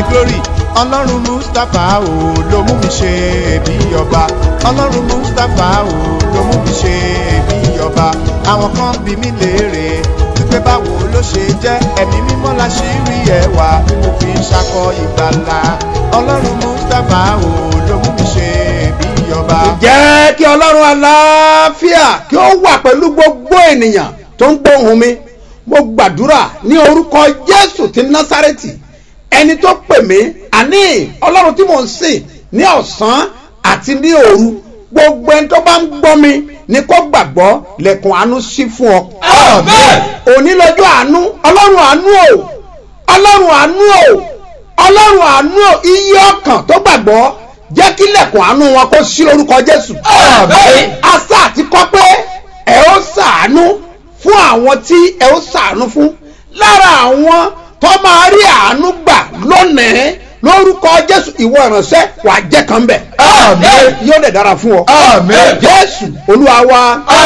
glory ọlọ́run mustapha o ló mú mi ṣe bí ọba ọlọ́run mustapha o ló mú mi ṣe bí ọba àwọn kan bí mi léèrè wípé báwo ló ṣe jẹ́ ẹ̀mí mímọ́ la ṣì rí ẹwà tí mo fi ń ṣakọ ìgbàlà ọlọ́run mustapha o ló mú mi ṣe bí ọba. jẹ́ kí ọlọ́run aláfíà kí ó wà pẹ̀lú gbogbo ènìyàn tó ń gbóhùn mi mo gbàdúrà ní orúkọ jésù ti násárẹ́tì ẹni tó pè mí àní ọlọ́run tí mò ń sìn ní ọ̀sán àti ní òru gbogbo ẹni tó bá ń gbọ́ mi ni kó gbàgbọ́ lẹ́kùn àánú sí fún ọ. Àmín. òní lọ́jọ́ àánú ọlọ́run àánú o ọlọ́run àánú o ọlọ́run àánú o iye ọkàn tó gbàgbọ́ jẹ́ kí lẹ́kùn àánú wọn kó sí lórúkọ jésù. Àmín. asa àti kọ́ pé ẹ ó ṣàánú fún àwọn tí ẹ ó ṣàánú fún lára àwọn tó máa rí àánú gbà lónìí lórúkọ jésù ìwọ ìránṣẹ́ wà á jẹ́ kan bẹ̀. Àmín. yóò dẹ̀ dára fún ọ. Àmín. jésù olúwa wa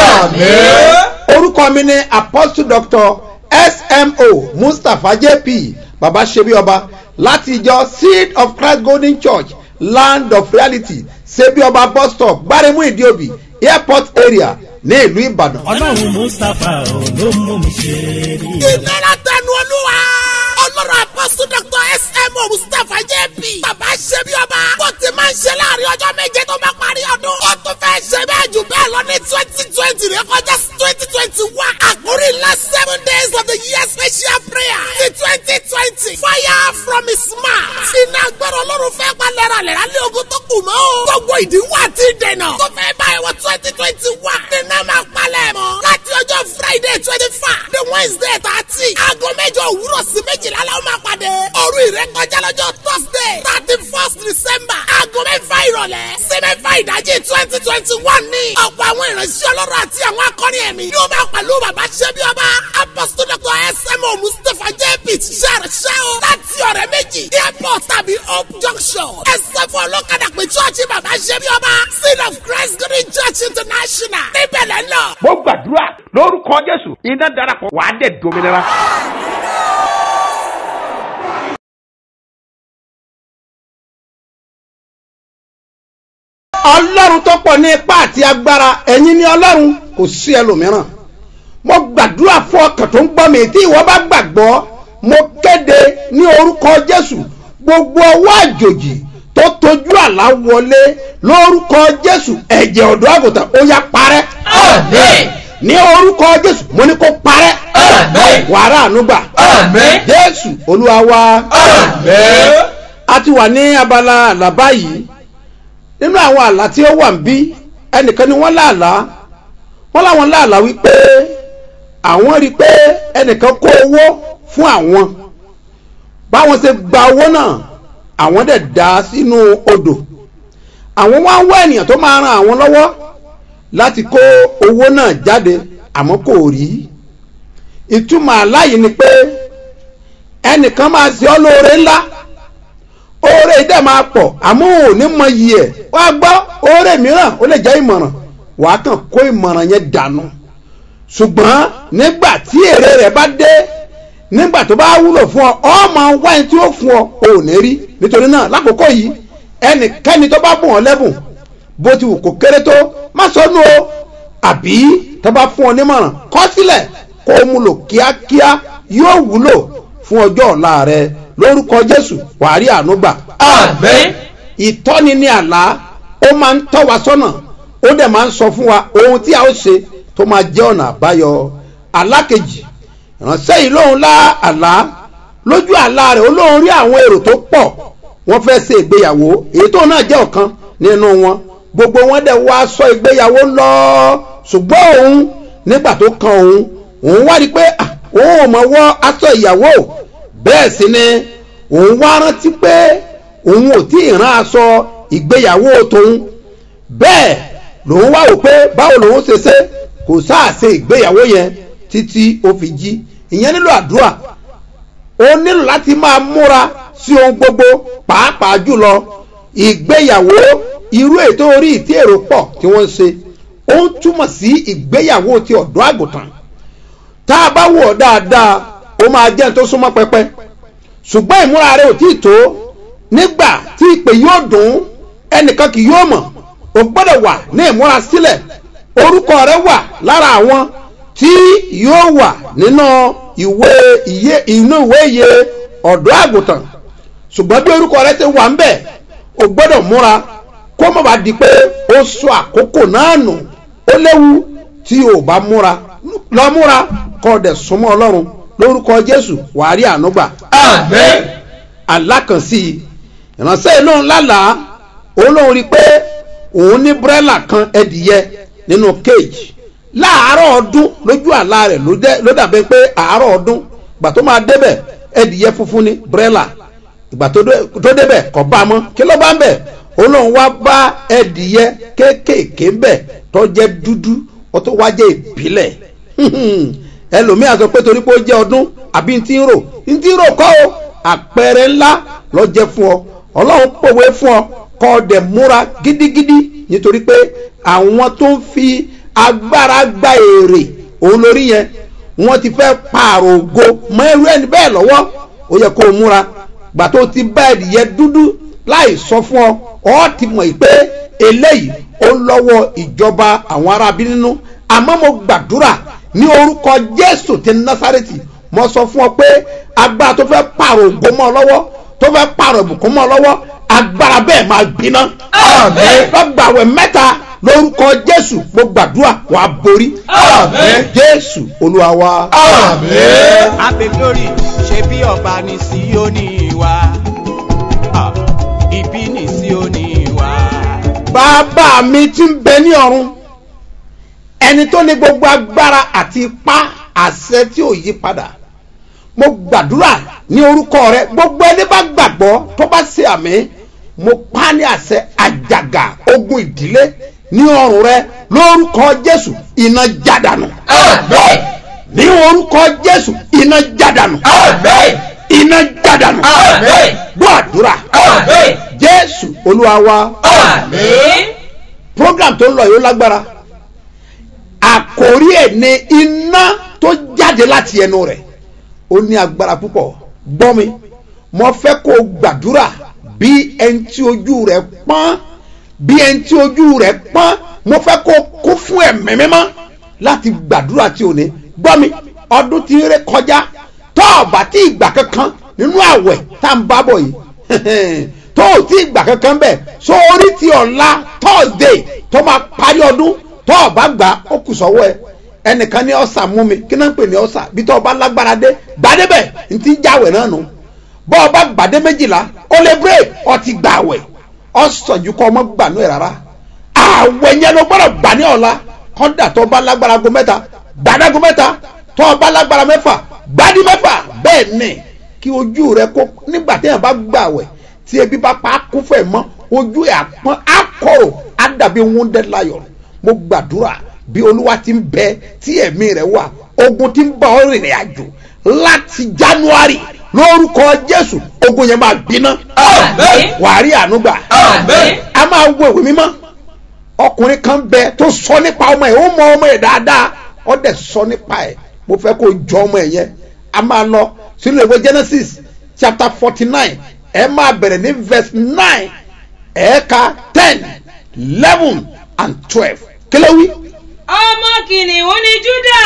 Àmín. orúkọ mi ni apostle doctor smo mustapha jp baba sebi ọba láti ìjọ seed of christ golden church land of reality sebi ọba bus stop gbaremu idiobi airport area ní ìlú ìbàdàn. ọlọ́run mustapha ò ló mú mi ṣe rí i. ìlera tẹnu olúwa. ọlọ́run apọ́sù dr smo mustapha jp. bàbá ṣe bí ọba. bó ti máa ń ṣe láàrin ọjọ́ méje tó bá parí ọdún. ó tún fẹ́ ṣe bẹ́ẹ̀ jù bẹ́ẹ̀ lọ ní twenty twenty rẹ kọjá sí twenty twenty one. àkórí ńlá seven days of the year special prayer. ti twenty twenty. fire from his mouth. iná agbára ọlọ́run fẹ́ pa lẹ́ralẹ́ra lé ogun tó kù mọ́. gbogbo ìdíwọ́ àti ìdènà. tó fẹ́ báyìí wọ twenty twenty one. nínú máa palẹ̀ mọ́. láti ọjọ́ friday twenty five. the wednesday thirty. aago mẹ́jọ òwúrọ̀ sí méjìlá la ó máa pàdé. òru ìrékọjá lọ́jọ́ thursday thirty first december. aago mẹ́fà ìrọ̀lẹ́ sí mẹ́fà ìdájí twenty twenty one ní. ọ̀pọ̀ àwọn ìránṣẹ́ ọlọ́run àti àwọn akọrin ẹ̀mí. yóò máa pẹ̀lú bàbá ṣẹ́bí ọba. apostol dr smo mustapha jp ṣàrẹ̀ṣẹ́ o. láti ọ̀rẹ́ méjì airport tàbí hope junction. ẹsẹ̀ fún ọlọ́kadà pé chọ́ọ̀chì bàbá ṣẹ́bí ọba. seed of christ golden church international. níbẹ̀ lẹ́ lọ. mo gbàdúrà lórúkọ jésù iná darapọ̀ wàá dẹ̀ dominira. ọlọ́run tó pọ̀ ní ipá àti agbára ẹ̀yin ni ọlọ́run kò sí ẹlòmíràn mo gbàdúrà fún ọkàn tó ń gbọ́ mi tí ìwọ bá gbàgbọ́ mo kéde ní orúkọ jésù gbogbo ọwọ́ àjòjì tó tojú àlá wọlé lórúkọ jésù ẹ̀jẹ̀ ọ̀dọ́ àgùntàn ó yá parẹ́ Àmín. ní orúkọ jésù mo ní kó parẹ́ Àmín. wàrà ànúgbà Àmín. jésù olúwa wa Àmín. a ti wà ní abala àlá báyìí nínú àwọn àlá tí ó wà ń bí ẹnìkan ni wọ́n láàlá wọ́n láwọn láàlá wípé àwọn rí i pé ẹnìkan kó owó fún àwọn báwọn ṣe gba owó náà àwọn dẹ̀ dá sínú odò àwọn wá ń wá ènìyàn tó máa ran àwọn lọ́wọ́ láti kó owó náà jáde àmọ́ kò rí ìtumọ̀ àlá yìí ni pé ẹnìkan máa ṣe ọ́ lóore ńlá oore dẹ̀ máa pọ̀ àmọ́ ò ní mọ iyì ẹ̀ wá gbọ́ oore mìíràn ó lè jẹ́ ìmọ̀ràn wàá kàn kó ìmọ̀ràn yẹn dànù ṣùgbọ́n nígbà tí èrè rẹ̀ bá dé nígbà tó bá wúlò fún ọ ọ máa wá ẹni tí ó fún ọ ò ní rí nítorí náà lákòókò yìí ẹnikẹ́ni tó bá bùn ọ lẹ́bùn bó ti wù kó kéré tó má sọnù o àbí tó bá fún ọ nímọ̀ràn kọ́ sílẹ̀ kó o mú lò kíákíá yóò wúlò fún ọjọ́ ọ̀la rẹ lórúkọ jésù wàá rí àánú gbà. Àmín. ìtọ́ni ní àlá ó máa ń tọ́ wa sọ́nà ó dẹ̀ máa ń sọ fún wa ohun tí a ó ṣe tó máa jẹ́ ọ̀nà àbáyọ àlá kejì ìránṣẹ́ yìí lóun lá àlá lójú àlá rẹ̀ ó lóun rí àwọn èrò tó pọ̀ wọ́n fẹ́ ṣe ìgbéyàwó èyí tó náà jẹ́ ọ̀kan nínú wọn gbogbo wọn dẹ̀ wá sọ ìgbéyàwó lọ ṣùgbọ́n òun nígbà tó kan òun òun wá rí i pé ah, òun ò mọ̀ wọ́ aṣọ ìyàwó bẹ́ẹ̀ sì ni òun wá rántí pé òun ò tí ì rán aṣọ ìgbéyàwó tòun bẹ́ẹ̀ lòun wá wò pé báwo lòun ṣe ṣe kò sáà ṣe ìgbéyàwó yẹn títí ó fi jí ìyẹn nílò àdúrà ó nílò láti máa múra sí ohun gbogbo pàápàá jùlọ ìgbéyàwó irú ètò orí ìtí èrò pọ̀ tí wọ́n ń ṣe ó ń túmọ̀ sí ìgbéyàwó ti ọ̀dọ́ àgùntàn tá a bá wọ̀ dáadáa ó máa jẹ́ tó súnmọ́ pẹpẹ ṣùgbọ́n ìmúra rẹ ò tí ì tó nígbà tí ìpè yóò dùn ẹnìkan kì yóò mọ̀ o gbọ́dọ̀ wà ní ìmúra sílẹ̀ orúkọ rẹ wà lára àwọn tí yóò wà nínú ìwé iye inú ìwé iye ọ̀dọ́ àgùntàn ṣùgbọ́n bí orúkọ rẹ ti wà ń bẹ̀ o gbọ́dọ̀ múra kó má bàa di pé ó sọ àkókò náà nù ó léwu tí o bá múra lọ múra kọ́ ọ dẹ̀ súnmọ́ ọlọ́run lórúkọ jésù wàá rí àánú gbà Àmín. alákànsí ìránṣẹ́ inú lálàá òun lòun rí i pé òun ní búrẹ́là kan ẹdìyẹ nínú kéèjì láàárọ̀ ọdún lójú àlá rẹ̀ ló dẹ́- ló dàbẹ́ pé àárọ̀ ọdún ìgbà tó máa débẹ̀ ẹdìyẹ funfun ní búrẹ́là ìgbà tó dé- tó débẹ̀ kọ́ bá a mọ́ kí ló bá ń bẹ̀ òun lòun wá bá ẹdìyẹ kéékèèké ń bẹ̀ tó jẹ́ dúdú ó tó wá jẹ́ ìbílẹ̀ ẹlòmíà sọ pé torí pé ó jẹ́ ọdún àbí ntí ń rò ntí ń rò kọ́ o àpẹẹrẹ ńlá lọ jẹ́ fún ọ ọlọ́run pòwe fún ọ kọ́ ọ dẹ̀ múra gidigidi nítorí pé àwọn tó ń fi agbára gba èrè òun lórí yẹn wọ́n ti fẹ́ pààrọ̀ ògo mọ irú ẹni bẹ́ẹ̀ lọ́wọ́ ó yẹ kó o múra gbà tó ti bá ẹ̀dìyẹ dúdú láì sọ fún ọ ọ ti mọ̀ yìí pé eléyìí ó lọ́wọ́ ìjọba àwọn arábí nínú àmọ́ mo gbàdúrà ní orúkọ jésù ti násàrètì mo sọ fún ọ pé agbára tó fẹ́ pààrọ̀ ògo mọ́ ọ lọ́wọ́ tó fẹ́ pààrọ̀ ìbùkún mọ́ ọ lọ́wọ́ agbára bẹ́ẹ̀ máa gbiná. Àmín. lọ́gbàwẹ̀ mẹ́ta lórúkọ jésù mo gbàdúrà wàá borí. Àmín. jésù olúwa wa. Àmín. Ape glory ṣe bí ọba ní Síónì wa. Ah, Ibi ní Síónì wa. bàbá mi ti ń bẹ ní ọ̀run ẹni tó ní gbogbo agbára àti ipá àṣẹ tí ò yí padà mo gbàdúrà ní orúkọ rẹ gbogbo ẹni bá gbàgbọ́ tó bá ṣe àmì mo pa ní àṣẹ àjàgà ogun ìdílé ní ọrùn rẹ lórúkọ jésù iná jádànù Àmín. ní orúkọ jésù iná jádànù Àmín. iná jádànù Àmín. gbọ́ àdúrà Àmín. jésù olúwa wa Àmín. program tó ń lọ yìí ó lágbára àkórí ẹ̀ ní iná tó jáde láti ẹnu rẹ̀ ó ní agbára púpọ̀ gbọ́ mi mo fẹ́ kó o gbàdúrà bí ẹni tí ojú rẹ̀ pọ́n bí ẹni tí ojú rẹ̀ pọ́n mo fẹ́ kó o kún fún ẹ̀mí mímọ́ láti gbàdúrà tí o ní gbọ́ mi ọdún tí ń ré kọjá tó o bá tí ìgbà kankan nínú àwẹ̀ tá à ń bá bọ̀ yìí tó o tí ìgbà kankan bẹ̀ so orí ti ọ̀la thursday tó máa parí ọdún tó o bá gbà ó kù sọ́wọ́ ẹ ẹnìkan ní ọ̀sà mú mi kí náà ń pè ní ọ̀sà bí tó o bá lágbára dé gbàdébẹ̀ n ti jáwẹ̀ náà nù bọ́ ọ bá gbàdé méjìlá ó lè break ọ ti gbà àwẹ̀ ọ̀sán ju kọ́ ọmọ gbà nù ẹ̀ rárá àwẹ̀ yẹn ló gbọ́dọ̀ gbà ní ọ̀la kọ́dà tó o bá lágbára go mẹ́ta gbàdágo mẹ́ta tó o bá lágbára mẹ́fà gbádí mẹ́fà bẹ́ẹ̀ ni kí ojú rẹ kó nígbà téèyàn bá gbà àwẹ̀ tí ebi bá pa á kún fẹ́ mọ́ ojú ẹ̀ àpọ́n àkọ́rò á dàbí wounded lion mo gbàdúrà bí olúwa ti ń bẹ tí ẹ̀mí rẹ̀ wà ogun ti ń bá ọ rìnrìn àjò láti january lórúkọ jésù ogun yẹn máa gbiná Àmín. wàá rí àánú gbà Àmín. a máa wo ìwé mímọ́ ọkùnrin kan bẹ tó sọ nípa ọmọ ẹ̀ ó mọ ọmọ ẹ̀ dáadáa ó dẹ̀ sọ nípa ẹ̀ mo fẹ́ kó jọ ọmọ ẹ̀ yẹn a máa lọ sínú ìwé genesis chapter forty nine ẹ máa bẹ̀rẹ̀ ní verse nine ẹ̀ẹ́ka ten eleven and twelve kílẹ̀ wí. ọmọ kìnìún ni júdà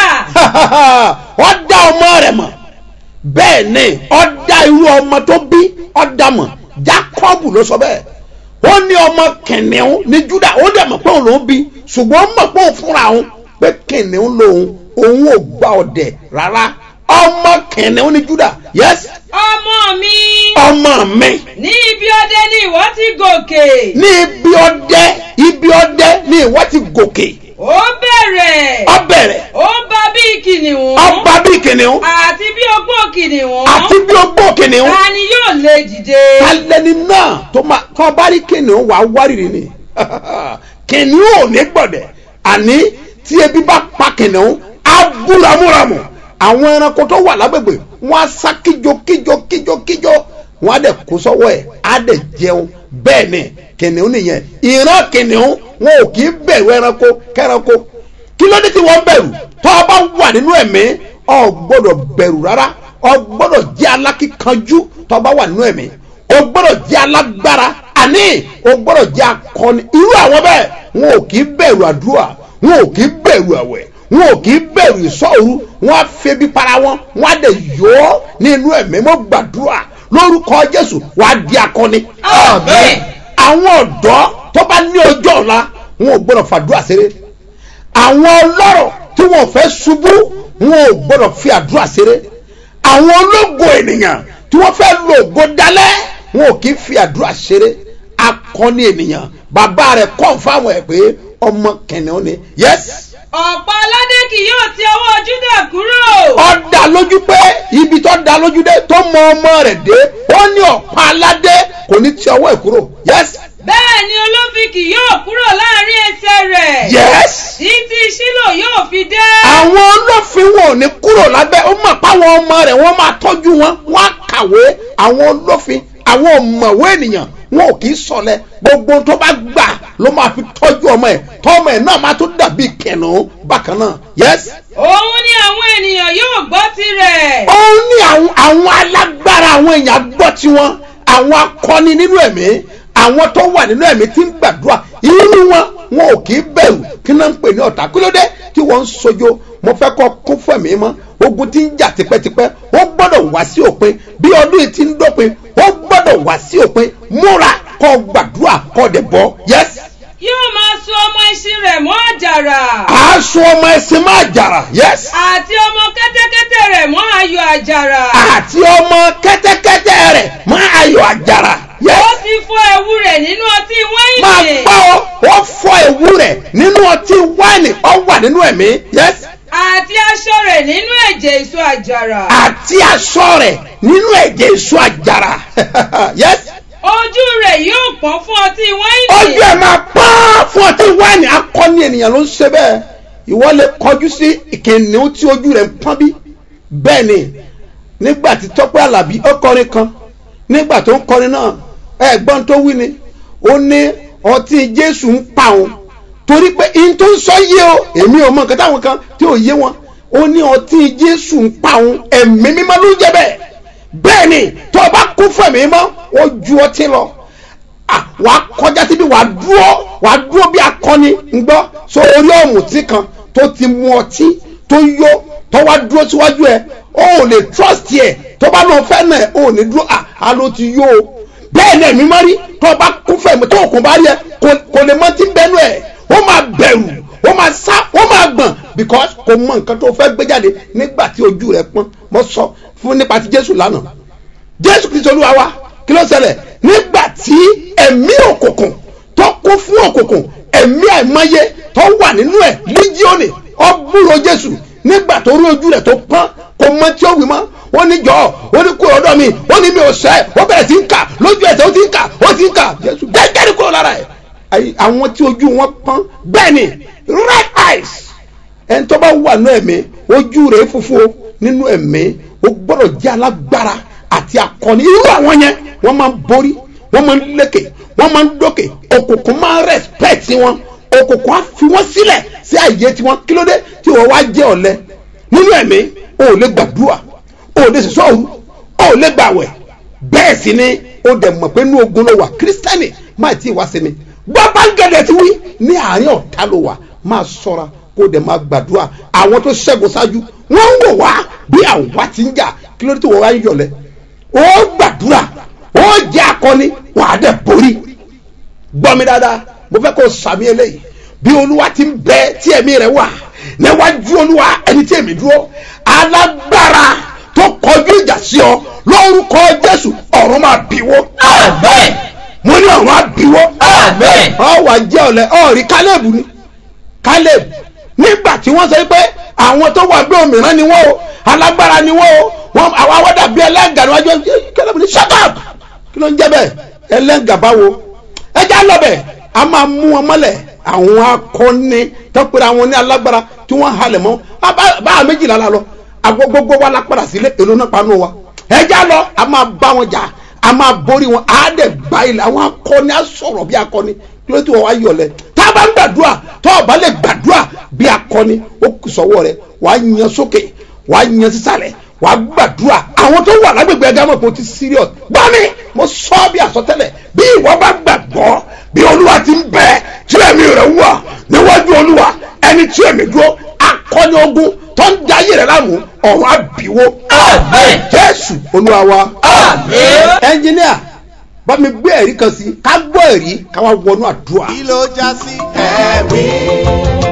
ọ dá ọmọ rẹ̀ mọ̀ bẹ́ẹ̀ ni ọ dá irú ọmọ tó bí ọ dá mọ̀ jacob ló sọ bẹ́ẹ̀ ó ní ọmọ kìnìún ní juda ó dẹ̀ mọ̀ pé òun lòún bí ṣùgbọ́n ó mọ̀ pé òun fúnra òun pé kìnìún lòun òun ò gba ọ̀dẹ̀ rárá ọmọ kìnìún ní juda yes ọmọ mi ọmọ mi ní ibi ọdẹ ni ìwọ ti gòkè ní ibi ọdẹ ibi ọdẹ ní ìwọ ti gòkè ó bẹ̀rẹ̀ ọ bẹ̀rẹ̀ ó bá bí kìnìún ọba bí kìnìún àti bí ogbó kìnìún àti bí ogbó kìnìún. ta ni yóò lè dìde alẹ́ni náà tó máa tó bá rí kìnìún wàá wárìrì ni kìnìún ò ní gbọ̀dẹ̀ àní tí ebi bá pa kìnìún á búramúramù àwọn ẹranko tó wà lágbègbè wọn á sá kíjo kíjo kíjo kíjo wọn á dẹ̀ kó sọ́wọ́ ẹ̀ á dẹ̀ jẹun bẹ́ẹ̀ ni kìnìún nìyẹn ìran kìnìún wọn ò kì í bẹ̀rù ẹranko kẹranko kí ló dé tí wọ́n bẹ̀rù tó o bá wà nínú ẹ̀mí o gbọ́dọ̀ bẹ̀rù rárá o gbọ́dọ̀ jẹ́ alákìkanjú tó o bá wà nínú ẹ̀mí o gbọ́dọ̀ jẹ́ alágbára àní o gbọ́dọ̀ jẹ́ akọni irú àwọn bẹ́ẹ̀ wọn ò kì í bẹ̀rù àdúrà wọn ò kì í bẹ̀rù àwẹ̀ wọn ò kì í bẹ̀rù ìsọ̀rù wọn á febi para wọn wọn á dẹ̀ yọ ọ́ nínú ẹ̀mí mọ́ gbàdúrà lórúkọ jésù wàá di akọni. Àmín. àwọn ọ̀dọ́ tó bá ní ọjọ́ ọ̀la wọn ò gbọ́dọ̀ fàdúrà ṣeré àwọn ọlọ́rọ̀ tí wọn ò fẹ́ ṣubú wọn ò gbọ́dọ̀ fi àdúrà ṣeré àwọn ológo ènìyàn tí wọ́n fẹ́ lo ògo dálẹ́ wọn ò kì í fi àdúrà ṣeré akọni ènìyàn bàbá rẹ̀ kọ́ fáwọn ẹ̀ pé ọmọ kẹ̀nìún ni yes ọ̀pọ̀ aládé kì yóò ti ọwọ́ júdà kúrò. ó dá lójú pé ibi tó dá lójú dé tó mọ ọmọ rẹ̀ dé ó ní ọ̀pá aládé kò ní ti ọwọ́ ẹ̀ kúrò yes bẹ́ẹ̀ ni olófin kì yóò kúrò láàrin ẹsẹ̀ rẹ̀. yes títí sílò yóò fi dé. àwọn olófin wọn ò ní kúrò lábẹ́ ó mọ̀ páwọn ọmọ rẹ̀ wọ́n máa tọ́jú wọn wọ́n á kàwé àwọn olófin àwọn ọ̀mọ̀wé ènìyàn wọn ò kì í sọlẹ̀ gbogbo tó bá gbà ló máa fi tọ́jú ọmọ ẹ̀ tọ́mọ ẹ̀ náà máa tún dàbí kẹ̀nù bákan náà yes. òun ni àwọn ènìyàn yóò gbọ́ tirẹ̀. òun ní àwọn àwọn alágbára àwọn èèyàn gbọ́ tiwọn àwọn akọni nínú ẹ̀mí àwọn tó wà nínú ẹ̀mí tí ń gbàdúrà irú wọn wọn ò kì í bẹ̀rù kí náà ń pè ní ọ̀tá kí ló dé tí wọ́n ń sojo mo fẹ́ kọ́ kún fún ẹ̀mí mọ́ ogun tí ń jà tipẹ́tipẹ́ ó gbọ́dọ̀ wá sí òpin bí ọdún yìí ti ń dópin ó gbọ́dọ̀ wá sí òpin múra kọ́ gbàdúrà kọ́ dẹ̀ bọ́ yes yóò máa so ọmọ ẹṣin rẹ̀ mọ́ àjàrà. aṣọ ọmọ ẹsìn máa jàrà yes àti ọmọ kẹ́tẹ́kẹ́tẹ́ rẹ̀ mọ́ ayọ̀ àjàrà. àti ọmọ kẹ́tẹ́kẹ́tẹ́ rẹ̀ máa ayọ̀ àjàrà ó yes ti fọ ẹ̀wù rẹ̀ nínú ọtí máa wáìnì. gbọ́ ọ wọ́n fọ ewu rẹ̀ nínú ọtí wáìnì ọ wà nínú ẹ̀mí yes àti aṣọ rẹ̀ nínú ẹ̀jẹ̀ èso àjàrà. àti aṣọ rẹ̀ nínú ẹ̀jẹ̀ èso àjàrà yes ojú rẹ̀ yóò pọ́n fún ọtí wáìnì. ojú ẹ̀ máa pọ́n fún ọtí wáìnì akọni ènìyàn ló ń ṣe bẹ́ẹ̀ ìwọ lè kọjú sí ìkìnnìún tí ojú rẹ̀ ń pọ́n bí bẹ́ẹ̀ ni nígbà tí tọ́pẹ́ àlàbí ó kọrin kan nígbà tó ń kọrin náà ẹ̀gbọ́n tó wí ni ó ní ọtí jésù ń pa òun torí pé in tó ń sọ yé o èmi ò mọ nǹkan táwọn kan tí ò yé wọn ó ní ọtí jésù ń pa òun ẹ̀mí mímọ́ ló ń jẹ́ bẹ́ẹ̀ bẹ́ẹ̀ ni tó o bá kú fún ẹ̀mí mímọ́ ó ju ọtí lọ Ah, wà á kọjá síbi wà á dúró wà á dúró bí akọni ń gbọ́ so orí ọ̀mùtí kan tó ti mu ọtí tó yó tó wá dúró síwájú ẹ ó ò lè trust ẹ tó bá lọ fẹ́ náà ó ò ní dúró à á ló ti yó o bẹ́ẹ̀ ni ẹ̀mí má rí tó bá kú fẹ̀mí tó kò bá rí ẹ kò- kò lè mọ tí ń bẹnu ẹ ó máa bẹ̀rù ó máa sá ó máa gbọ̀n because kò mọ nǹkan tó fẹ́ gbé jáde nígbà tí ojú rẹ pọ́n mo sọ fún nípa ti Jésù lánàá jésù kristu olúwa wa kí ló ṣẹlẹ̀ nígbà tí ẹ̀mí òkùnkùn tó kún fún òkùnkùn ẹ̀mí àìmọye tó wà nínú ẹ̀ líjíọ̀nì ọ̀bùrọ̀ jésù nígbà tó rí ojú rẹ̀ tó pọ́n kò mọ tí ó wí mọ́ ó ní jọ ó ní kúrò ọ̀dọ̀ mi ó ní mi ò sẹ́ ó bẹ̀rẹ̀ sí ń kà lójú ẹsẹ̀ ó ti ń kà ó ti ń kà jésù gẹ́gẹ́ ní kúrò lára ẹ̀ Àyè- àwọn tí ojú wọn pọ́n bẹ́ẹ̀ ni red eyes ẹni tó bá wà nínú ẹ̀mí ojú rẹ̀ funfun o, nínú ẹ̀mí o gbọ́dọ̀ jẹ́ alágbára àti akọni irú àwọn yẹn wọ́n máa ń borí wọ́n máa ń lékè wọ́n máa ń dókè òkùnkùn máa ń respect wọn òkùnkùn á fi wọ́n sílẹ̀ sí àyè tiwọn kí ló dé tí wọ́n wá jẹ́ ọ̀lẹ nínú ẹ̀mí o ò lè gbàdúrà o ò lè sọ òru o ò lè gbàwẹ̀ bẹ́ẹ̀ sì ni o dẹ̀ mọ̀ pé inú ogun ló wà kírísítẹ́nì máa tí ì wá sí mi gbọ́ báńgẹ̀dẹ̀ ti wí ní àárín ọ̀tá ló wà máa ṣọ́ra kó o dẹ̀ máa gbàdúrà àwọn tó ṣẹ́gun ṣáájú wọ́n ń wò wá bí àwa ti ń jà kí ló dé tí wọ́n wá ń yọ̀lẹ̀ ó gbàdúrà ó jẹ́ akọni wàá dẹ̀ borí gbọ́ mi dáadáa mo fẹ́ kó o sàmì eléyìí bí olúwa ti ń bẹ tí ẹ̀mí rẹ̀ wà níwájú olúwa ẹni tí èmi dúró alágbára tó kọjú ìjà sí ọ lórúkọ jésù ọ̀run máa bíwó Amen. mo ní ọ̀run á bíwó Amen. ọ wà jẹ́ ọ̀lẹ́ ọ rí kálẹ̀bù ni kálẹ̀bù nígbà tí wọ́n sọ pé àwọn tó wà gbé òmìnira ni wọ́n o alágbára ni wọ́n o wọ́n àwọn awọ́dà bíi ẹlẹ́gà níwájú kálẹ̀bù ni shut up kí ló ń jẹ́ bẹ́ẹ̀ ẹlẹ́gà báwo ẹja lọ́bẹ̀ a máa mú wọn mọ́lẹ̀ àwọn akọni tọ́pẹ́rẹ́ àwọn ní alágbára tí wọ́n halẹ̀ mọ́ a bá- bá a méjìlá la lọ àgbo gbogbo wa la padà sílé èlò náà panu wa ẹja lọ a máa bá wọn jà a máa borí wọn a dẹ̀ gba ilẹ̀ àwọn akọni a sọ̀rọ̀ bí akọni kí ló tí wọ́n wá yọ̀lẹ̀ tá a bá ń gbàdúrà tó o bá lè gbàdúrà bí akọni ó kù sọ́wọ́ rẹ wàá yan sókè wàá yan sísàlẹ̀ wàá gbàdúrà àwọn tó wà lágbègbè ẹgbẹ́ mọ̀ pé o ti serious gbọ́ mi mo sọ bí àsọtẹ́lẹ̀ bí ìwọ bá gbàgbọ́ bí olúwa ti ń bẹ tí ẹ̀mí rẹ̀ wà níwájú olúwa ẹni tí ẹ̀mí dúró akọni ogun tó ń da ayé rẹ̀ láàmú ọ̀run àbíwó Àmín. jésù olúwa wa Àmín. ẹnjìníà bá mi gbé ẹ̀rí kan sí ká gbọ́ ẹ̀rí ká wá wọnú àdúrà. kí ló já sí ẹ̀rí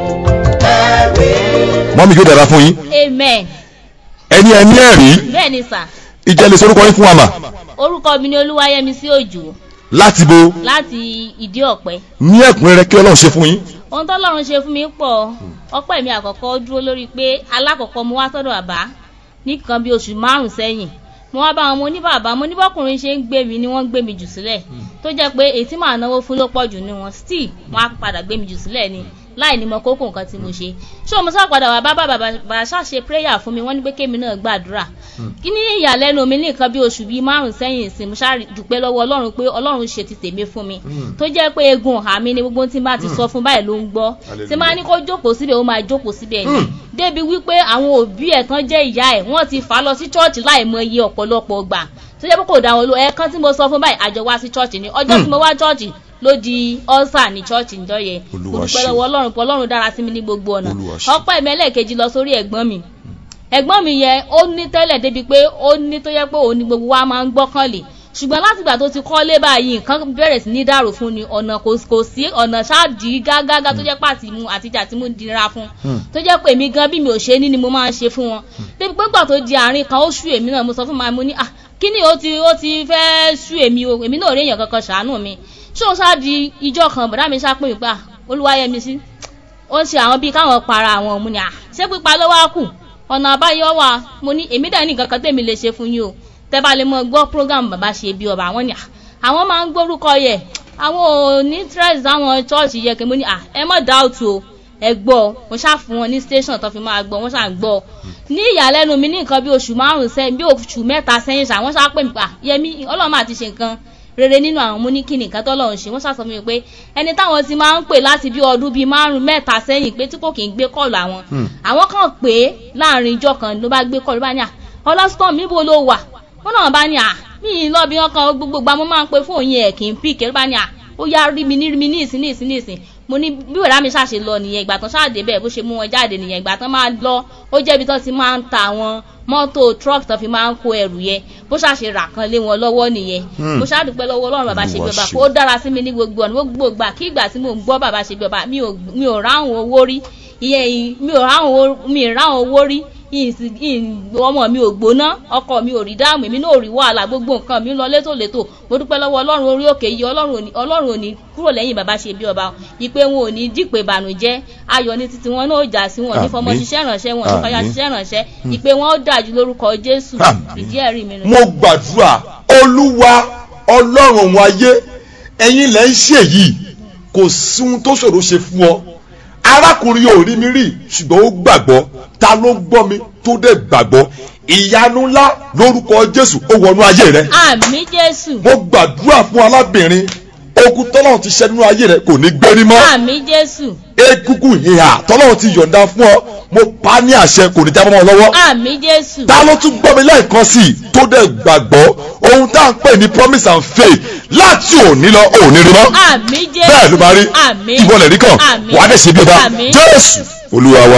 ẹ̀rí. mọ́mí yóò dára fún yín amen ẹni ẹni ẹ̀rí bẹ́ẹ̀ ni sà ìjẹ́lẹ̀ sorúkọ yín fún wa mà orúkọ mi ni olúwayẹmísí òjò láti bo láti ìdí ọ̀pẹ ní ẹ̀kúnrẹ́rẹ́ kí ọlọ́run ṣe fún yín ohun tọ́lọ́run ṣe fún mi pọ̀ ọpẹ́ mi àkọ́kọ́ dúró lórí pé alákọ̀ọ́kọ́ mo wá sọ́dọ̀ bàbá nìkan bí oṣù márùn sẹ́yìn mo wá bá wọn mo ní bàbá mo ní bọ́kùnrin ṣe ń gbé mi ni wọ́n ń gbé mi jù sílẹ̀ tó jẹ́ pé èyí tí màá náwó fún ló pọ̀ jù ní wọn still wọ́n á padà gbé mi jù sílẹ̀ ni láì ní mọ kókó nǹkan tí mo ṣe ṣé mo sá padà wá bá bàbá bàbá ṣàṣe prayer fún mi wọ́n ní pé kémi náà gbàdúrà kí ní ìyàlẹ́nu mi ní nǹkan bí oṣù bíi márùn sẹ́yìn sí mo ṣáà dúpẹ́ lọ́wọ́ ọlọ́run pé ọlọ́run ṣe ti tèmi fún mi tó jẹ́ pé egun ọ̀hà mi ni gbogbo tí n bá ti sọ fún báyìí ló ń gbọ́ tí máa ní kó jókòó síbẹ̀ ó máa jókòó síbẹ̀ ni débi wípé àwọn òbí ẹ̀ tán jẹ́ ìyá ẹ̀ wọ́n ti fà á lọ sí chọ́ọ̀chì láì mọ iye ọ̀pọ̀lọpọ̀ gbà tó jẹ́ pé kò dá wọn ló ẹ̀ẹ̀kan tí mo sọ fún báyìí àjọ wá sí chọ́ọ̀chì ni ọjọ́ tí mo wá chọ́ọ̀chì ló di ọ́sà ní chọ́ọ̀chì níjọ́ yẹn Olúwa mo dúpẹ́ ṣeun. lọ́wọ́ ọlọ́run pé ọlọ́run dára sí mi ní gbogbo ọ̀nà Olúwa ṣeun. ọpẹ́ mi ẹlẹ́ẹ̀kejì lọ sórí ẹ̀gbọ́n mi ẹ̀gbọ́n mi yẹn ó ní tẹ́lẹ̀ débi pé ó ní tó yẹ pé òun ni gbogbo wa máa ń gbọ́kànlé ṣùgbọ́n látìgbà tó ti kọ́lé báyìí nǹkan bẹ̀rẹ̀ sí ní dàrú fún ni ọ̀nà kò kò sí ọ̀nà ṣáàdì gágágá tó jẹ́ pàtì mu àtijà tí mo dira fún tó jẹ́ pé èmi gan bí mi ò ṣe ní ni mo máa ń ṣe fún wọn débi pé gbà tó di àárín kan ó ṣú èmi náà mo sọ fún màá mo ní à kí ni ó ti ó ti fẹ́ ṣú èmi o èmi náà ò rí èèyàn kankan ṣàánú mi ṣé o ṣáà di ìjọ kan bọ̀dá mi ṣáà pè mí pa olúwayẹmi sí ó ń ṣe àwọn bíi káwọn para àwọn ọmọ ni à ṣé pípa ló wá kù ọ̀nà àbáyọ wà mo ní èmi dẹ̀ ní nǹkan kan tèmi lè ṣe fún yín o tẹ́ bá lè mọ gbọ́ program bàbá ṣe bí ọba àwọn ni à àwọn máa ń gbórúkọ yẹ àwọn ò ní stress àwọn church yẹ kí mo ní à ẹ mọ̀ doubt o ẹ gbọ́ mo ṣáà fún wọn ní station tó fi máa gbọ́ wọ́n ṣáà gbọ́ ní ìyàlẹ́nu mi ní nǹkan bí oṣù márùn-ún sẹ́yìn bí oṣù mẹ́ta sẹ́yìn ṣá wọ́n ṣáà pè mí pa yẹmi ọlọ́run máa ti ṣe nǹkan rere nínú àwọn mú ní kí nìkan tọ́lọ́run ṣe wọ́n ṣàṣọ fún mi pé ẹni táwọn ti máa ń pè láti bí ọdún bíi márùn mẹ́ta sẹ́yìn pé tí kò kì í gbé kọ́ọ̀lù àwọn àwọn kan pè é láàrin ìjọ kan ló bá gbé kọ́ọ̀lù bá ní à ọlọ́sítọ́ọ̀mù níbo ló wà wọ́n náà bá ní à mí ì lọ bí wọ́n kan gbogbo gba mo máa ń pe fóònù yẹn kì í pìkẹ́ ló bá ní à ó yá rí mi ní rí mi ní ìsín ní ìsín ní ìsín mo ní bí wàrà mi ṣàṣe lọ nìyẹn ìgbà tán ṣáàdé bẹ́ẹ̀ bó ṣe mú wọn jáde nìyẹn ìgbà tán máa lọ ó jẹ́ ibi tán ti máa ń ta àwọn mọ́tò truck tán fi máa ń kó ẹrù yẹn bó ṣàṣe rà kan lé wọn lọ́wọ́ nìyẹn mo ṣàdúpẹ́ lọ́wọ́ ọlọ́run bàbá ṣe bí ọba ó dára sí mi ní gbogbo ọ̀nà gbogbo ìgbà kí ìgbà tí mò ń gbọ́ bàbá ṣe bí ọba mi ò mi ò ráhùn owó rí ìyẹn mi ò ráhùn owó mi ì ráhùn owó rí ìsìn- ìn- ọmọ mi ò gbóná ọkọ mi ò rí dáàmú èmi náà ò rí wàhálà gbogbo nǹkan mi ń lọ létòlétò mo dúpẹ́ lọ́wọ́ ọlọ́run orí òkè yìí ọlọ́run ò ní ọlọ́run ò ní kúrò lẹ́yìn bàbá ṣe bí ọba ìpè wọn ò ní dípè ìbànújẹ́ ayọ̀ ní títí wọn náà ò jà sí wọn ní fọmọ Àmín. ṣiṣẹ́ ìrànṣẹ́ wọn ní fọyà Àmín. ṣiṣẹ́ ìrànṣẹ́ ìpè wọn ó dájú lórúkọ jésù Àmín. ìdí ẹ̀rí mi nù. mo gbàdúrà olúwa ọlọ́run òun ayé ẹ̀yin lẹ́ ń ṣe yìí kò sí ohun tó ṣòro ṣe fún ọ arákùnrin ò rí mi rí ṣùgbọ́n ó gbàgbọ́ ta ló gbọ́ mi tó dẹ̀ gbàgbọ́ ìyanu ńlá lórúkọ jésù ó wọnú ayé rẹ àmì jésù mo gbàdúrà fún alábìnrin ogun tọ́lọ́run ti ṣẹ́ nínú ayé rẹ kò ní gbérí mọ́ àmì jésù egungun ìhà tọ́lọ́run ti yọ̀ǹda fún ọ mo pa á ní àṣẹ kò ní já mọ́ ọ lọ́wọ́ àmì jésù ta ló tún gbọ́ mi lẹ́ẹ̀kan sí i tó dẹ̀ gbàgbọ́ ohun tá à ń pè ní promise and faith láti òní lọ òní rí mọ́ àmì jésù bẹ́ẹ̀ ló máa rí àmì ìwọlẹ̀ rí kàn àmì wàá dẹ̀ ṣe bí ọba àmì jésù olúwa wa.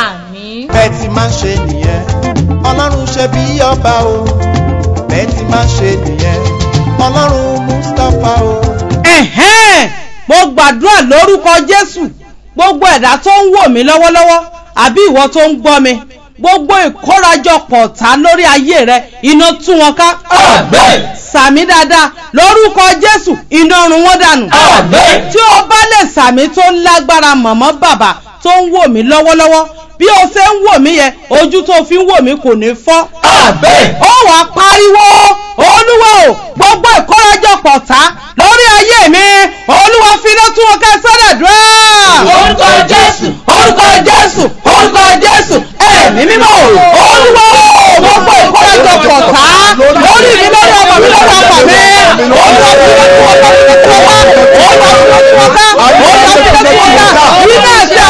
àmì bẹ́ẹ̀ ti máa ń ṣe nìyẹn ọlọ́run ṣe bí ọba o bẹ́ẹ̀ ti máa ń ṣe nìyẹn ọlọ́run mustapha o. ẹ̀hẹ́n mo gbàdúrà lórúkọ jésù gbogbo ẹ̀dá tó ń wò mí lọ́wọ́lọ́wọ́ àbí ìwọ tó ń gbọ́ mi gbogbo ìkórajọpọ̀ ọ̀tá lórí ayé rẹ iná tú wọn ká. Àmín. sàmí dáadáa lórúkọ jésù iná run wọn dànù. Àmín. tí o bá lè sàmí tó lágbára mọ̀mọ́ bàbá tó ń wò mí lọ́wọ́lọ́wọ́ bí o ṣe ń wò mí yẹn ojú tó fi ń wò mí kò ní fọ́ Àmín. ó wàá pariwo olúwa o gbogbo ìkórajọpọ̀ ta lórí ayé mi olúwa finá tún wọn ká sọ́dọ̀ dúró. Orúkọ Jésù. orúkọ jésù orúkọ jésù ẹ̀mí mímọ́ o olúwa o gbogbo ìkórajọpọ̀ ta lórí mi lórí ọmọ mi lórí ọmọ mi olúwa finá tún wọn ká olúwa finá tún wọn ká olúwa finá tún wọn ká iná ẹ̀sẹ̀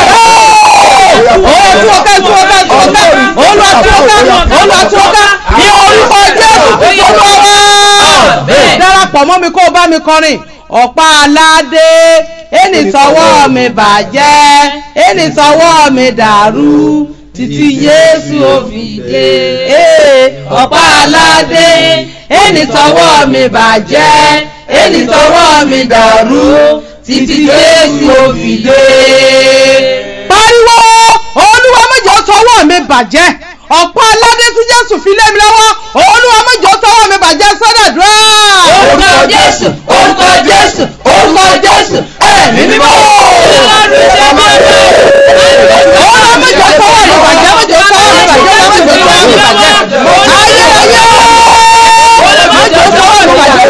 olúwa tún wọn ká tún wọn ká tún wọn ká olúwa tún wọn ká olúwa tún wọn ká ní orúkọ jésù olúwa wa Àmín. darapọ̀ mọ́ mi kó o bá mi kọrin ọ̀pá aládé ẹni sọ́wọ́ mi bàjẹ́ ẹni sọ́wọ́ mi dàrú títí Jésù ó fi dé Ee, ọ̀pá aládé ẹni sọ́wọ́ mi bàjẹ́ ẹni sọ́wọ́ mi dàrú títí Jésù ó fi dé. pariwo olúwa mẹ́jọ tọwọ́ mi bàjẹ́ ọ̀pọ̀ aládé tí jésù fi lé mi lọ́wọ́ olúwa mẹ́jọ tọwọ́ mi bàjẹ́ sọ́dọ̀dúrà. orúkọ jésù orúkọ jésù orúkọ jésù ẹ̀mí mímọ́. olúwa mẹ́jọ tọwọ́ mi bàjẹ́ mẹ́jọ tọwọ́ mi bàjẹ́ mẹ́jọ tọwọ́ mi bàjẹ́ ayé ayé mẹ́jọ tọwọ́ mi bàjẹ́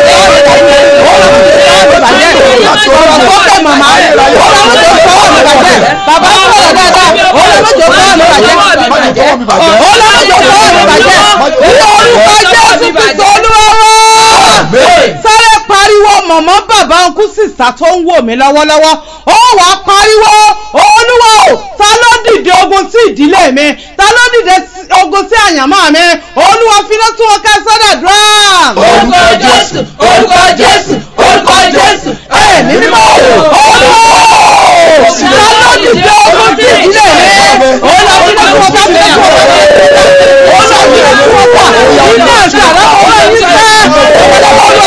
ọ̀rọ̀ sókè màmá olúwa mẹ́jọ tọwọ́ mi bàjẹ́ bàbá sọ̀rọ̀ dáadáa olúwa mẹ́jọ tọwọ́ mi bàjẹ́ olùwàjò tọwọ́ mi bàjẹ́ ní orúkọ jésù kristu olúwa sáré pariwo mọ̀mọ́ bàbá ọkú sísá tó ń wò mí lọ́wọ́lọ́wọ́ ó wàá pariwo olúwa o ta ló dìde ogun sí ìdílé mi ta ló dìde sí- ogun sí àyànmọ́ mi olúwa finá tún wọn ká sọ́dà dúrà. orúkọ jésù orúkọ jésù orúkọ jésù ẹ̀mí mímọ́. olúwa o ta ló dìde ogun sí ìdílé mi olúwa finá tún wọn ká finá tún wọn ká olúwa finá tún wọn ká iná ìṣàlọ́ ọ̀rọ̀ yìí fẹ́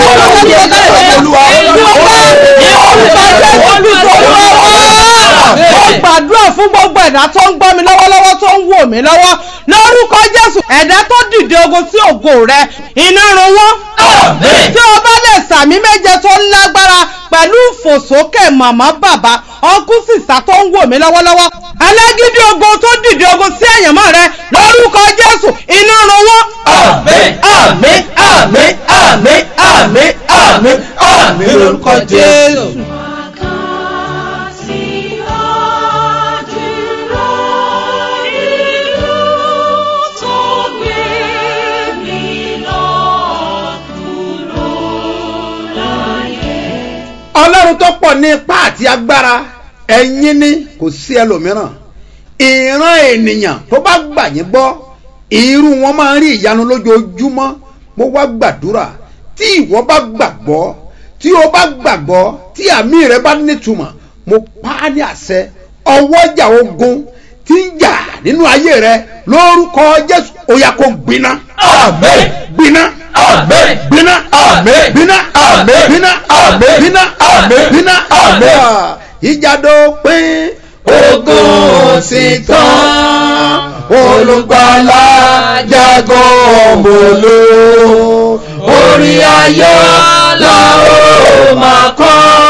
mo gbàdúrà fún gbogbo ẹ̀dá tó ń gbọ́ mi lọ́wọ́lọ́wọ́ tó ń wò mí lọ́wọ́ lórúkọ jésù ẹ̀dá tó dìde ogun sí ògo rẹ iná run wọ́n tí o bá lè sàmí méje tó lágbára pẹ̀lú ìfòsókè màmá bàbá ọkú sísá tó ń wò mí lọ́wọ́lọ́wọ́ alágídí ogun tó dìde ogun sí àyànmọ́ rẹ lórúkọ jésù iná run wọ́n. àmín àmín àmín àmín àmín àmín àmín lórúkọ jésù. ọlọ́run tó pọ̀ ní ipá àti agbára ẹ̀yin ni kò sí ẹlòmíràn ìran ènìyàn tó bá gbà yín gbọ́ irú wọn máa ń rí ìyanu lójoojúmọ́ mo wá gbàdúrà tí ìwọ bá gbàgbọ́ tí o bá gbàgbọ́ tí àmì rẹ bá nítumọ̀ mo pa á ní àṣẹ ọwọ́jà ogun tí ń jà nínú ayé rẹ lórúkọ jésù ó yá kó gbiná àmín gbiná àmín gbiná àmín gbiná àmín gbiná àmín gbiná àmín gbiná àmín. ìjàdó pín ogun sì tán olùgbàlà jago ọmọlú orí ayọ̀ la ó máa kọ́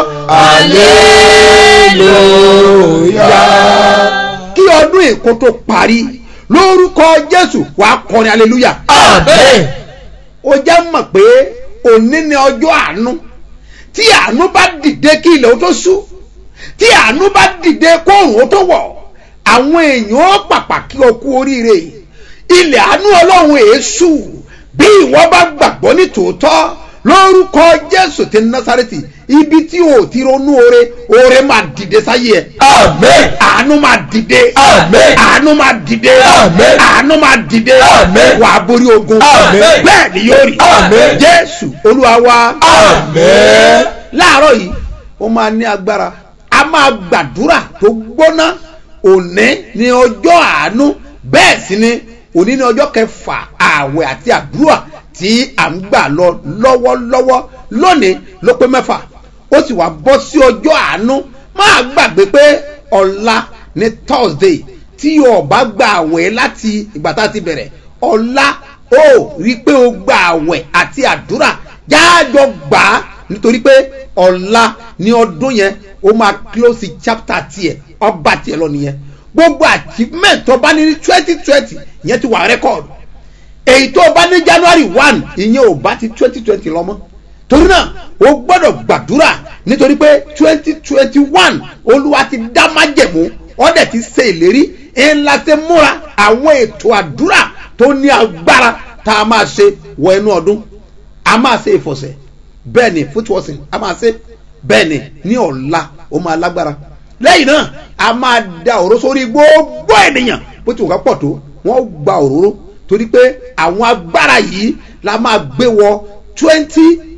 aleluya. kí ọdún èkó tó parí lórúkọ jésù wàá kọrin aleluya. àmín ó jẹ́ mọ̀ pé òní ni ọjọ́ àánú tí àánú bá dìde kí ilẹ̀ ó tó ṣú tí àánú bá dìde kóòrùn ó tó wọ̀ àwọn èèyàn ó pàpà kí o kú oríire ilẹ̀ àánú ọlọ́run èésù bí ìwọ bá gbàgbọ́ ní tòótọ́ lórúkọ jésù ti násàrẹ́tì ibi tí o ti ronú oore oore máa dìde sáyé ẹ àmín àánú máa dìde Àmín. àánú máa dìde Àmín. àánú máa dìde Àmín. wàá borí ogun Àmín. bẹ́ẹ̀ ni yóò rí Àmín. jésù olúwa wa àmín láàárọ̀ yìí ó máa ní agbára a máa gbàdúrà tó gbóná òní ní ọjọ́ àánú bẹ́ẹ̀ sì ni òní ní ọjọ́ kẹfà ààwẹ̀ àti àdúrà tí à ń gbà lọ lọ́wọ́lọ́wọ́ lónìí ló pé mẹ́fà ó sì wá bọ́ sí ọjọ́ àánú máa gbàgbé pé ọ̀la ní thursday tí o bá gba àwẹ̀ láti ìgbà tá a ti bẹ̀rẹ̀ ọ̀la ó rí i pé o gba àwẹ̀ àti àdúrà jáàjọ gbà á nítorí pé ọ̀la ní ọdún yẹn ó máa close chapter tiẹ̀ ọba tiẹ̀ lọ nìyẹn gbogbo achievement tó bá ní ní twenty twenty ìyẹn ti wà record èyí tó bá ní january one ìyẹn ò bá ti twenty twenty lọ mọ́ torí náà o gbọ́dọ̀ gbàdúrà nítorí pé twenty twenty one olúwa ti dá májẹ̀mú ọ̀dẹ̀ ti ṣe ìlérí ńlá ṣe múra àwọn ètò àdúrà tó ní agbára tá a máa ṣe wọ inú ọdún a máa ṣe ìfọ̀sẹ̀ bẹ́ẹ̀ ni footwashing a máa ṣe bẹ́ẹ̀ ni ní ọ̀la ó máa lágbára lẹ́yìn náà a máa da òró sórí gbogbo ènìyàn bó ti wù ká pọ̀ tó wọ́n gba òróró torí pé àwọn agbára yìí la máa gbé wọ twenty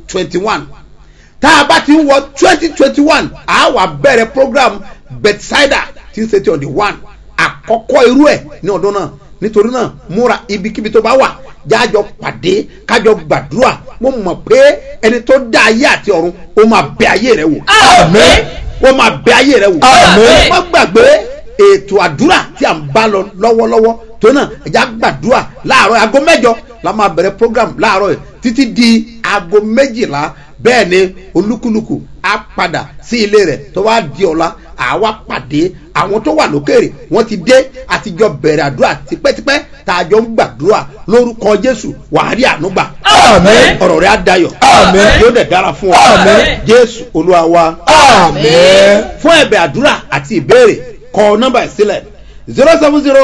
twenty one tá a bá ti ń wọ twenty twenty one a wà bẹ̀rẹ̀ program bethsaida tí ń ṣe ti on the one àkọ́kọ́ irú ẹ̀ ní ọdún náà nítorí náà múra ibikíbi tó bá wà jájọ pàdé kájọ gbàdúrà mo mọ̀ pé ẹni tó dá ayé àti ọ̀run ó máa bẹ ayé rẹ wò Àmín. ó máa bẹ ayé rẹ wò Àmín. má gbàgbé ètò àdúrà tí à ń bá lọ lọ́wọ́lọ́wọ́ tó náà ẹ̀já gbàdúrà láàárọ̀ aago mẹ́jọ la máa bẹ̀rẹ̀ program láàárọ̀ yìí títí di aago méjìlá bẹ́ẹ̀ ni olúkúlùkù á padà sí ilé rẹ̀ tó wá di ọ̀la àwa pàdé àwọn tó wà lókèrè wọ́n ti dé àtijọ́ bẹ̀rẹ̀ àdúrà tipẹ́tipẹ́ tá a jọ ń gbàdúrà lórúkọ jésù wàá rí ànúgbà Àmín. ọ̀rọ̀ rẹ̀ á dayọ̀ Àmín. yóò dẹ̀ dára fún ọ Àmín. jésù olúwa wa Àmín. fún ẹ̀bẹ̀ àdúrà àti ìbéèrè kọ nọ́mbà ìsílẹ̀ zero seven zero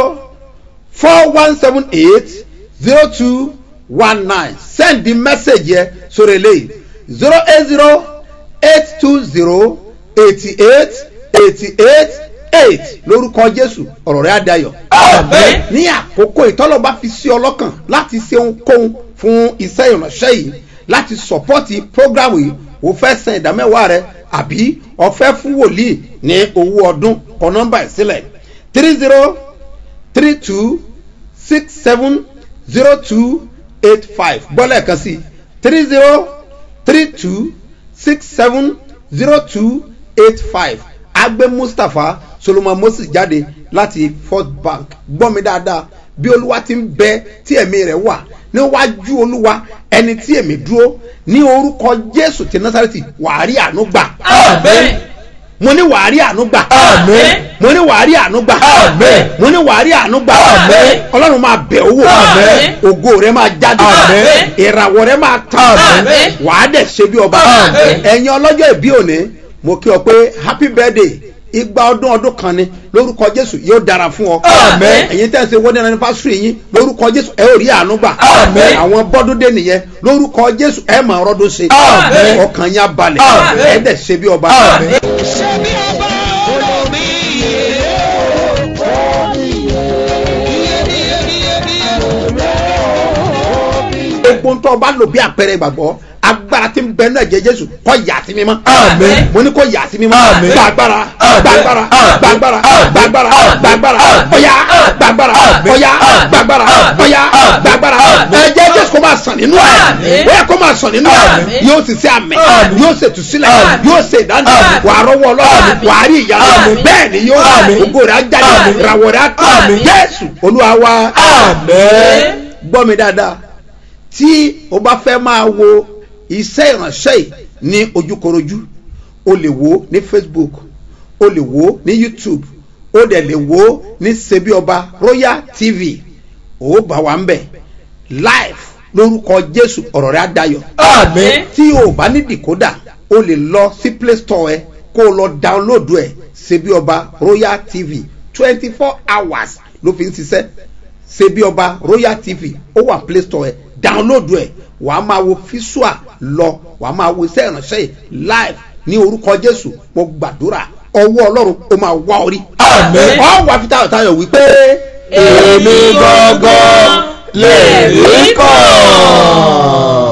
four one seven eight zero two one nine send the message yẹ sórí eléyìí zero eight zero eight two zero eighty eight eighty eight eight lórúkọ jésù ọ̀rọ̀ rẹ̀ àdayọ̀ Àmín. ní àkókò ìtọ́lọ́ba fi sí ọlọ́kàn láti ṣe ohunkóhun fún iṣẹ́ ìránṣẹ́ yìí láti sọ̀pọ́tì prógrámù yìí o fẹ́ san ìdámẹ́wàá rẹ àbí o fẹ́ fún wòlíì ní owó ọdún kọ nọ́mbà ẹ̀ sílẹ̀ three zero three two six seven zero two eight five gbọ́lẹ̀ kan sí three zero three two six seven zero two eight five agbe mustapha solomon moses jáde láti first bank gbọ́ mi dáadáa bí olúwa ti ń bẹ tí ẹ̀mí rẹ̀ wà níwájú olúwa ẹni tí èmi dúró ní orúkọ jésù ti násàrẹ́tì wàá rí àánú gbà Àmín. mo ní wàá rí àánú gbà Àmín. mo ní wàá rí àánú gbà Àmín. mo ní wàá rí àánú gbà Àmín. ọlọ́run máa bẹ̀ owó Àmín. ògo rẹ máa jáde Àmín. ìràwọ̀ rẹ máa tàn Àmín. wàá dẹ̀ ṣe bí ọba Àmín. ẹ̀yin ọlọ́jọ́ ìbí òní mo kí ọ pé happy birthday igba ọdún ọdún kan ni lórúkọ jésù yóò dára fún ọ Àmín. ẹ̀yin tẹ́ ẹ ṣe wedding anniversary yín lórúkọ jésù ẹ ò rí àánú gbà Àmín. àwọn bọ́dún dé nìyẹn lórúkọ jésù ẹ máa rọ́dún ṣe Àmín. ọkàn yín á balẹ̀ Àmín. ẹ dẹ̀ ṣe bí ọba Àmín. gbogbo ń tọ́ ọba lò bí àpẹẹrẹ ìgbàgbọ́ agbára tí ń bẹ náà jẹ jésù kọ́ yà sí mímọ́. Àmín. mo ní kó yà sí mímọ́. Àmín. gbàgbára Àmín. gbàgbára Àmín. gbàgbára Àmín. gbàgbára Àmín. gbàgbára ọ̀yà gbàgbára Àmín. ọ̀yà Àmín. gbàgbára Àmín. ọ̀yà Àmín. gbàgbára Àmín. ẹ̀jẹ̀ jésù kó máa sàn nínú ẹ̀ Àmín. bóyá kó máa sàn nínú ẹ̀ Àmín. yóò sì ṣe àmì Àmín. yóò ṣe tùsílẹ̀ Àmín. yóò ṣe ìdáná Àmín. wà á rọwọ́ ọlọ́run Àmín. wà á rí ìyá Àmín. bẹ́ẹ̀ ni yóò Àmín. ògo rẹ̀ á jáde Àmín. ìràwọ̀ rẹ̀ á tàn Àmín. jésù olúwa wa Àmín. gbọ́ mi dáadáa tí o bá fẹ́ máa wo iṣẹ́ ìránṣẹ́ yìí ní ojúkorojú o lè wo ní facebook o lè wo ní youtube o dẹ̀ lè wo ní sebioba royal tv o bá wa ń bẹ̀ live lórúkọ jésù ọ̀rọ̀ rẹ̀ á dayọ̀ Àmín. tí o bá ní decoder o lè lọ sí play store ẹ kó o lọ download ẹ sebioba royal tv twenty four hours ló fi ń ṣiṣẹ́ ṣebí ọba royal tv ó wà play store ẹ download ẹ wàá máa wo fíṣùà lọ wàá máa wo iṣẹ́ ìránṣẹ́ yìí live ní orúkọ jésù mo gbàdúrà ọwọ́ ọlọ́run ó máa wá orí. Àmín. ọ wà fi tayọ̀ tayọ̀ wípé. èmi gangan lè rí kàn.